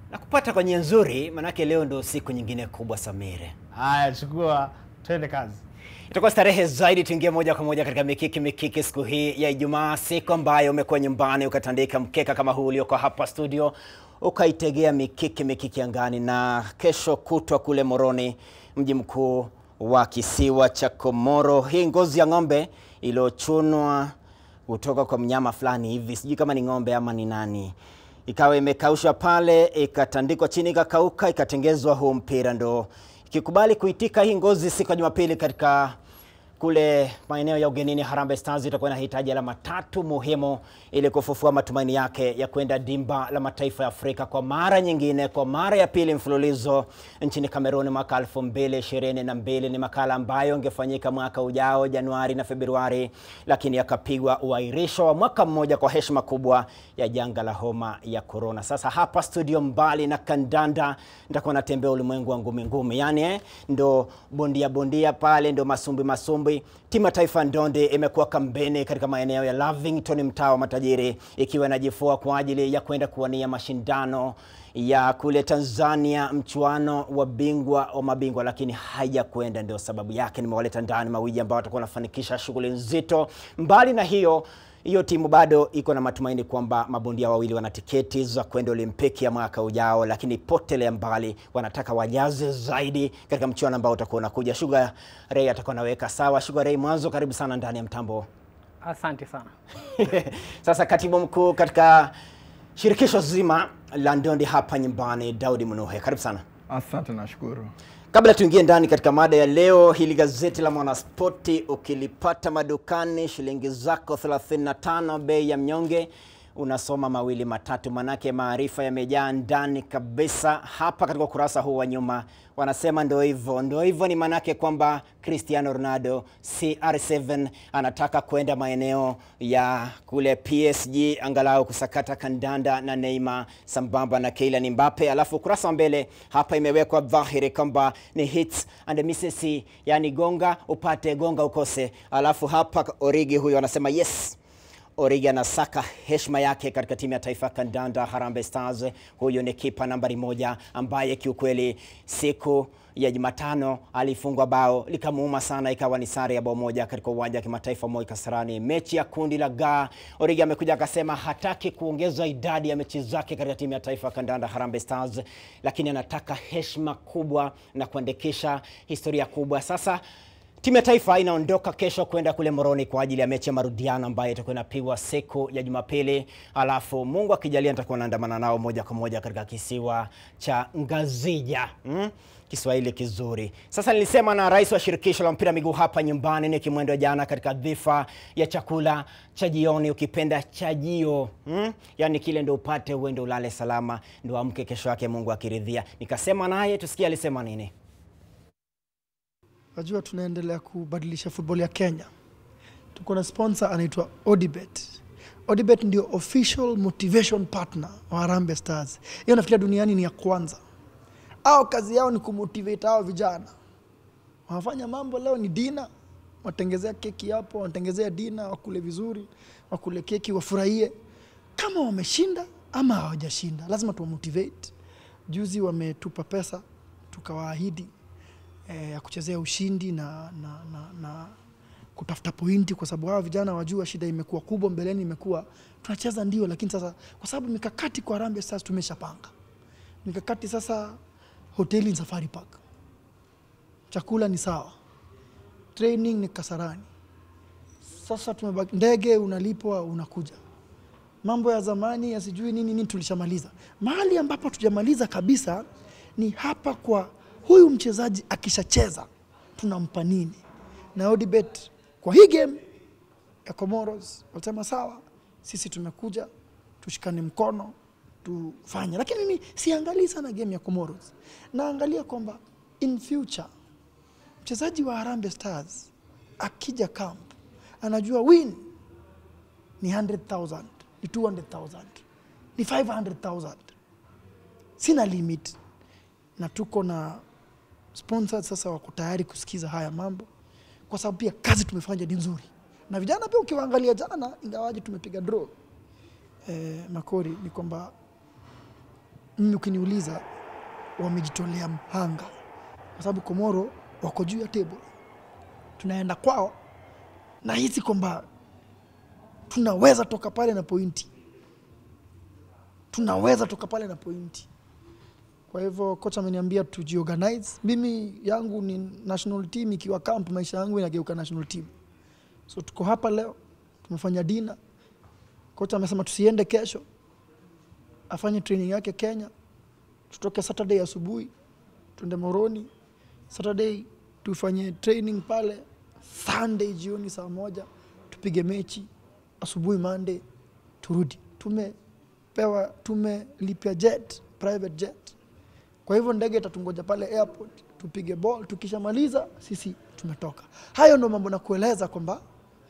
na kupata kwa njia nzuri, manake leo ndo siku nyingine kubwa Samire. Haya, chukua, twende kazi. Itakuwa starehe zaidi, tuingie moja kwa moja katika mikiki mikiki siku hii ya Ijumaa, siku ambayo umekuwa nyumbani ukatandika mkeka kama huu ulioko hapa studio, ukaitegea mikiki mikiki angani, na kesho kutwa kule Moroni, mji mkuu wa kisiwa cha Komoro, hii ngozi ya ng'ombe iliyochunwa kutoka kwa mnyama fulani hivi, sijui kama ni ng'ombe ama ni nani, ikawa imekaushwa pale, ikatandikwa chini, ikakauka, ikatengezwa huu mpira, ndo ikikubali kuitika hii ngozi siku ya Jumapili katika kule maeneo ya ugenini. Harambee Stars itakuwa inahitaji alama tatu muhimu ili kufufua matumaini yake ya kwenda dimba la mataifa ya Afrika kwa mara nyingine, kwa mara ya pili mfululizo nchini Kamerun mwaka 2022. Ni makala ambayo ingefanyika mwaka ujao Januari na Februari, lakini yakapigwa uairisho wa mwaka mmoja kwa heshima kubwa ya janga la homa ya korona. Sasa hapa studio, mbali na kandanda, nitakuwa natembea ulimwengu wa ngumi ngumi, yani eh, ndo bondia bondia pale, ndo masumbi masumbi Timu ya taifa ndondi imekuwa kambeni katika maeneo ya Lavington, mtaa wa matajiri, ikiwa inajifua kwa ajili ya kwenda kuwania mashindano ya kule Tanzania, mchuano wa bingwa wa mabingwa, lakini haijakwenda. Ndio sababu yake nimewaleta ndani mawili ambao watakuwa wanafanikisha shughuli nzito. Mbali na hiyo hiyo timu bado iko na matumaini kwamba mabondia wawili wana tiketi za kwenda Olimpiki ya mwaka ujao, lakini potelea mbali, wanataka wajaze zaidi katika mchuano ambao utakuwa unakuja. Sugar Ray atakuwa anaweka sawa. Sugar Ray, mwanzo, karibu sana ndani ya mtambo. Asante sana. Sasa katibu mkuu katika shirikisho zima la ndondi hapa nyumbani, Daudi Munuhe, karibu sana. Asante, nashukuru. Kabla tuingie ndani katika mada ya leo, hili gazeti la Mwanaspoti ukilipata madukani shilingi zako 35, bei ya mnyonge, unasoma mawili matatu, manake maarifa yamejaa ndani kabisa. Hapa katika ukurasa huu wa nyuma wanasema ndo hivyo, ndo hivyo ni manake kwamba Cristiano Ronaldo CR7 anataka kwenda maeneo ya kule PSG angalau kusakata kandanda na Neymar sambamba na Kylian Mbappe. Alafu ukurasa wa mbele hapa imewekwa dhahiri kwamba ni hits and misses, yani gonga upate, gonga ukose. Alafu hapa Origi huyo anasema yes Origi anasaka heshima yake katika timu ya taifa ya kandanda Harambee Stars. Huyu ni kipa nambari moja ambaye kiukweli siku ya Jumatano alifungwa bao likamuuma sana, ikawa ni sare ya bao moja katika uwanja wa kimataifa Moi Kasarani, mechi ya kundi la Ga. Origi amekuja akasema hataki kuongeza idadi ya mechi zake katika timu ya taifa ya kandanda Harambee Stars, lakini anataka heshima kubwa na kuandikisha historia kubwa. Sasa Timu ya taifa inaondoka kesho kwenda kule Moroni kwa ajili ya mechi ya marudiano ambayo itakuwa inapigwa siku ya Jumapili. Alafu Mungu akijalia, nitakuwa naandamana nao moja kwa moja katika kisiwa cha Ngazija. Hmm? Kiswahili kizuri. Sasa nilisema na rais wa shirikisho la mpira miguu hapa nyumbani ni Kimwendo jana katika dhifa ya chakula cha jioni, ukipenda chajio hmm? Yaani kile ndo upate uende ulale salama, ndo amke kesho yake Mungu akiridhia. Nikasema naye tusikie alisema nini. Najua tunaendelea kubadilisha football ya Kenya. Tuko na sponsor anaitwa Odibet. Odibet ndio official motivation partner wa Harambee Stars. Hiyo nafikiria duniani ni ya kwanza. Au kazi yao ni kumotivate hao vijana. Wanafanya mambo leo ni dina, watengezea keki hapo, watengezea dina, wakule vizuri, wakule keki, wafurahie. Kama wameshinda ama hawajashinda, lazima tuwamotivate. Juzi wametupa pesa tukawaahidi eh, ya kuchezea ushindi na, na, na, na kutafuta pointi, kwa sababu hawa vijana wajua shida imekuwa kubwa mbeleni, imekuwa tunacheza ndio, lakini sasa kwa sababu mikakati kwa Harambee Stars tumeshapanga mikakati. Sasa hoteli ni Safari Park, chakula ni sawa, training ni Kasarani. Sasa tumebaki ndege, unalipwa unakuja. Mambo ya zamani ya sijui nini nini tulishamaliza. Mahali ambapo tujamaliza kabisa ni hapa kwa huyu mchezaji akishacheza tunampa nini? Na Odibet kwa hii game ya Comoros walisema sawa, sisi tumekuja tushikane mkono tufanye, lakini mimi siangalii sana game ya Comoros, naangalia kwamba in future mchezaji wa Harambee Stars akija camp anajua win ni 100,000 ni 200,000 ni 500,000 sina limit na tuko na sponsors sasa wako tayari kusikiza haya mambo, kwa sababu pia kazi tumefanya ni nzuri, na vijana pia ukiwaangalia jana, ingawaje tumepiga draw eh, Makori, ni kwamba mimi ukiniuliza wamejitolea mhanga kwa sababu Komoro wako juu ya table, tunaenda kwao na hisi kwamba tunaweza toka pale na pointi, tunaweza toka pale na pointi. Kwa hivyo kocha ameniambia tujiorganize. Mimi yangu ni national team, ikiwa camp maisha yangu inageuka national team. So tuko hapa leo, tumefanya dina. Kocha amesema tusiende kesho, afanye training yake Kenya, tutoke Saturday asubuhi tuende Moroni, Saturday tufanye training pale, Sunday jioni saa moja tupige mechi, asubuhi Monday turudi. Tumepewa, tumelipia jet, private jet. Kwa hivyo ndege itatungoja pale airport, tupige ball. Tukishamaliza sisi tumetoka. Hayo ndo mambo nakueleza kwamba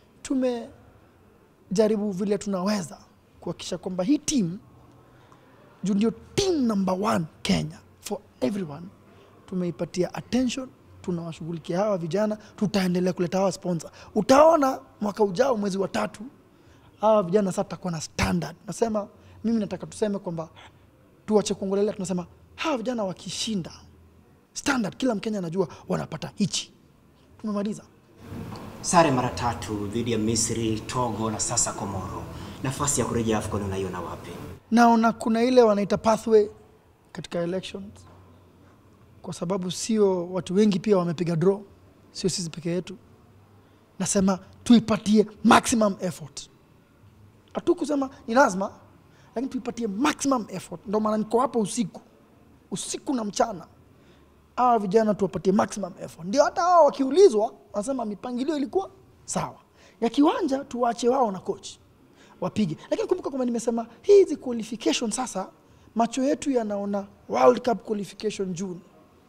tumejaribu vile tunaweza kuhakikisha kwamba hii timu juu ndio team number one Kenya for everyone, tumeipatia attention, tunawashughulikia hawa vijana, tutaendelea kuleta hawa sponsor. Utaona mwaka ujao mwezi wa tatu hawa vijana sasa tutakuwa na standard. Nasema mimi nataka tuseme kwamba tuache kuongelelea, tunasema hawa vijana wakishinda standard, kila Mkenya anajua wanapata hichi. Tumemaliza. Sare mara tatu dhidi ya Misri, Togo na sasa Komoro. Nafasi ya kurejea AFCON unaiona wapi? naona kuna ile wanaita pathway katika elections, kwa sababu sio watu wengi pia wamepiga draw, sio sisi peke yetu. Nasema tuipatie maximum effort, hatukusema ni lazima, lakini tuipatie maximum effort. Ndio maana niko hapa usiku usiku na mchana, hawa vijana tuwapatie maximum effort. Ndio hata hao wakiulizwa wanasema mipangilio ilikuwa sawa ya kiwanja, tuwache wao na coach wapige. Lakini kumbuka kwamba nimesema hizi qualification sasa, macho yetu yanaona World Cup qualification June,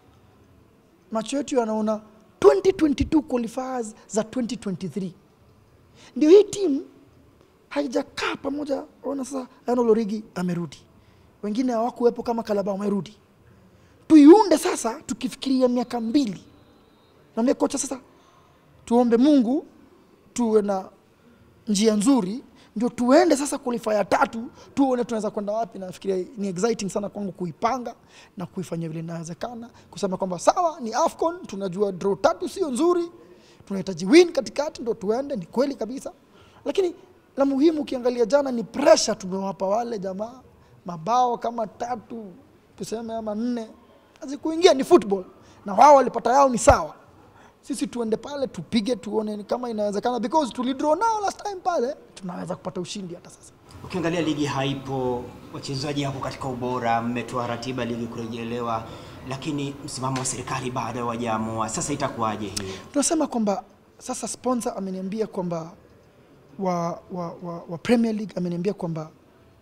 macho yetu yanaona 2022 qualifiers za 2023. Ndio hii timu haijakaa pamoja. Ona sasa, Enock Lorigi amerudi, wengine hawakuwepo kama Kalaba wamerudi. Tuiunde sasa, tukifikiria miaka mbili na mie kocha sasa, tuombe Mungu tuwe na njia nzuri ndio tuende sasa qualify ya tatu tuone tunaweza kwenda wapi. Nafikiria ni exciting sana kwangu kuipanga na kuifanya vile inawezekana, kusema kwamba sawa, ni AFCON, tunajua draw tatu sio nzuri, tunahitaji win katikati ndo tuende. Ni kweli kabisa, lakini la muhimu ukiangalia jana ni pressure tumewapa wale jamaa, mabao kama tatu tuseme ama nne hazikuingia, ni football na wao walipata yao, ni sawa sisi tuende pale tupige tuone ni kama inawezekana, because tulidraw nao last time pale, tunaweza kupata ushindi hata sasa. Ukiangalia ligi haipo, wachezaji hapo katika ubora, mmetoa ratiba ligi kurejelewa, lakini msimamo wa serikali bado hawajaamua. Sasa itakuwaje hii? Tunasema kwamba sasa sponsor ameniambia kwamba wa, wa, wa, wa Premier League ameniambia kwamba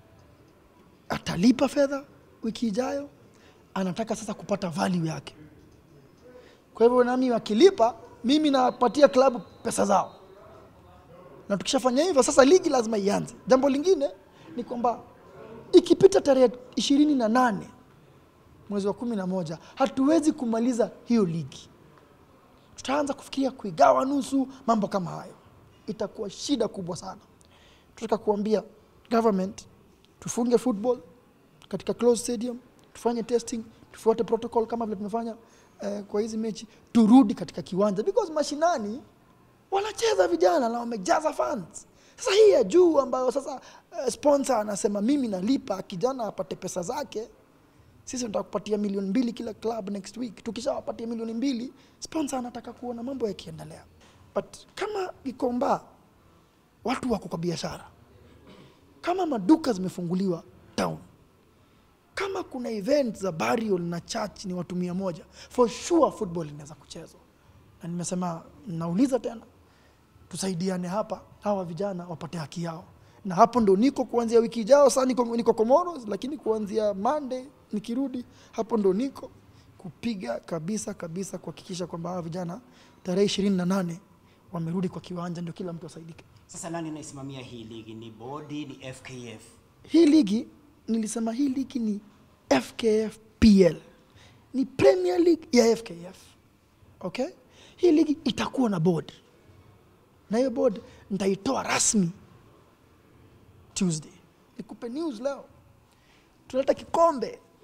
atalipa fedha wiki ijayo, anataka sasa kupata value yake. Kwa hivyo nami wakilipa, mimi napatia klabu pesa zao, na tukishafanya hivyo sasa ligi lazima ianze. Jambo lingine ni kwamba ikipita tarehe ishirini na nane mwezi wa kumi na moja hatuwezi kumaliza hiyo ligi, tutaanza kufikiria kuigawa nusu, mambo kama hayo, itakuwa shida kubwa sana. Tunataka kuambia government tufunge football katika closed stadium, tufanye testing, tufuate protocol kama vile tumefanya eh, kwa hizi mechi, turudi katika kiwanja because mashinani wanacheza vijana na wamejaza fans. Sasa hii ya juu ambayo sasa eh, sponsor anasema mimi nalipa kijana apate pesa zake, sisi tunataka kupatia milioni mbili kila club next week. Tukishawapatia milioni mbili, sponsor anataka kuona mambo yakiendelea, but kama Gikomba watu wako kwa biashara, kama maduka zimefunguliwa town, kama kuna event za burial na church ni watu mia moja, for sure football inaweza kuchezwa. Na nimesema nauliza tena, tusaidiane hapa, hawa vijana wapate haki yao, na hapo ndo niko kuanzia wiki ijao. Sasa niko, niko Comoros, lakini kuanzia Monday nikirudi hapo ndo niko kupiga kabisa kabisa kuhakikisha kwamba hawa vijana tarehe ishirini na nane wamerudi kwa kiwanja, ndio kila mtu asaidike. Sasa nani anaisimamia hii ligi? Ni bodi, ni FKF? Hii ligi nilisema hii ligi ni FKF PL, ni Premier League ya FKF. Okay, hii ligi itakuwa na board, na hiyo board nitaitoa rasmi Tuesday. Nikupe news leo, tunaleta kikombe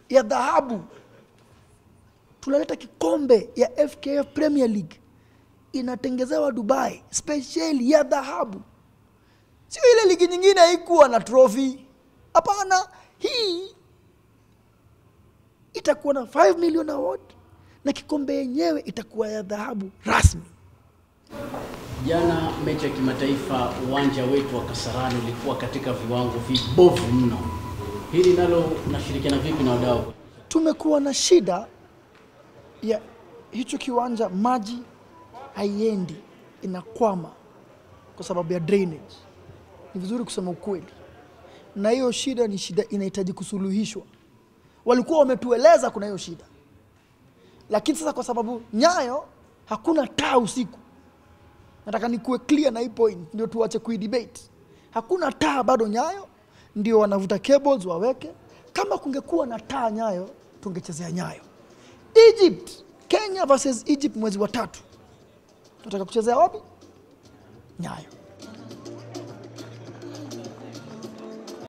ya dhahabu tunaleta kikombe ya fkf premier league inatengezewa dubai spesheli ya dhahabu sio ile ligi nyingine haikuwa na trophy hapana hii itakuwa na 5 million award na kikombe yenyewe itakuwa ya dhahabu rasmi Jana mechi ya kimataifa, uwanja wetu wa Kasarani ulikuwa katika viwango vibovu mno. Hili nalo unashirikiana vipi na wadau? tumekuwa na shida ya hicho kiwanja, maji haiendi, inakwama kwa sababu ya drainage. Ni vizuri kusema ukweli, na hiyo shida ni shida inahitaji kusuluhishwa. Walikuwa wametueleza kuna hiyo shida, lakini sasa kwa sababu Nyayo hakuna taa usiku, nataka nikuwe clear na hii point, ndio tuache kuidebate. Hakuna taa bado Nyayo, ndio wanavuta cables waweke. Kama kungekuwa na taa Nyayo, tungechezea Nyayo. Egypt, Kenya versus Egypt mwezi wa tatu, tunataka kuchezea wapi? Nyayo.